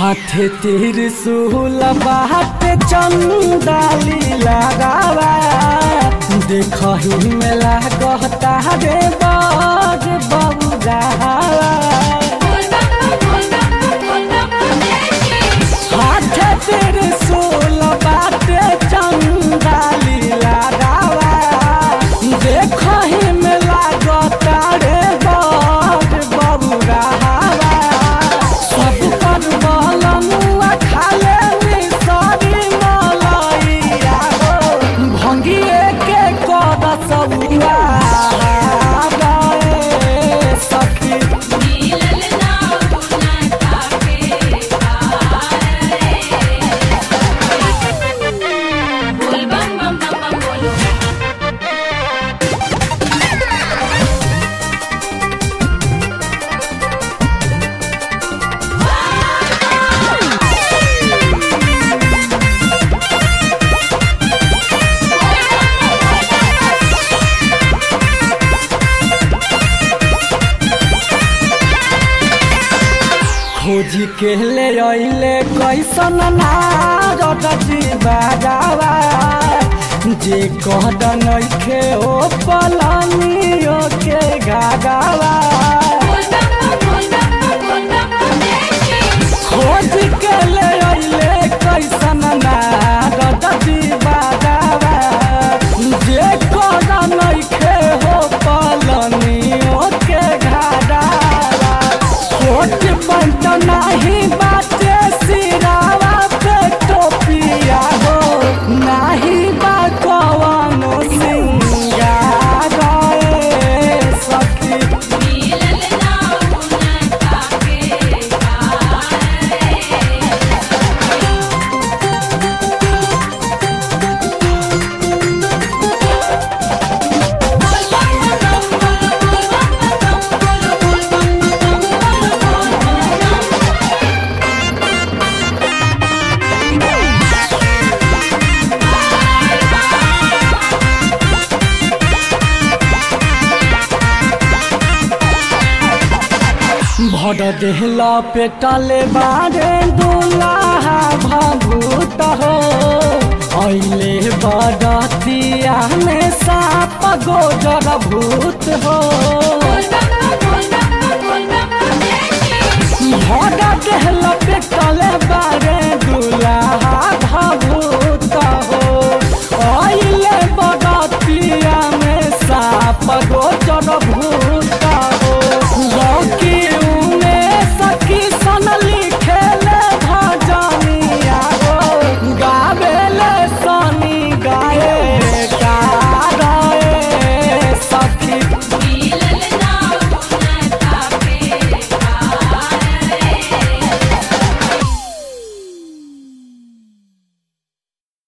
हाथे त्रिशूल बाटे चंदाली लगावा देखही में लागता रे बाज बबुरावा हाथे त्रिशूल बाटे चंदाली लगावा देखही में लागता रे बाज बबुरावा सब कर बलनुआ खाले मिसरी मलैया हो भंगिए के कद सौआ गए सखी बोल बम बम बम बम बोलो खोजी के ले अइले कैसन नारद जी बाजावा जे कहद नइखे ओ पलनियो के गागावा बोल बम बम बोल बम बम बोल बम बम देखी खोज के ले अइले कैसन नारद जी बाजावा जे कहद नइखे हो पलनियो के गागावा छोट पंत नाही बाटे सिरावा पे टोपिया हो नाही बा कवनो सिंगार रे सखी मिलल ना उनका के रे बोल बम बम बोलो बोल बम बम बोलो बोल बम बम बोलो बोल बम भर देहला पेटले बारे दुलाहा भभूत हो अइले बडतिया में साप गोजर भूत हो बोल बम बम बोल बम बम बोल बम बम देखी भर देहला पेटले बारे दुलाहा भभूत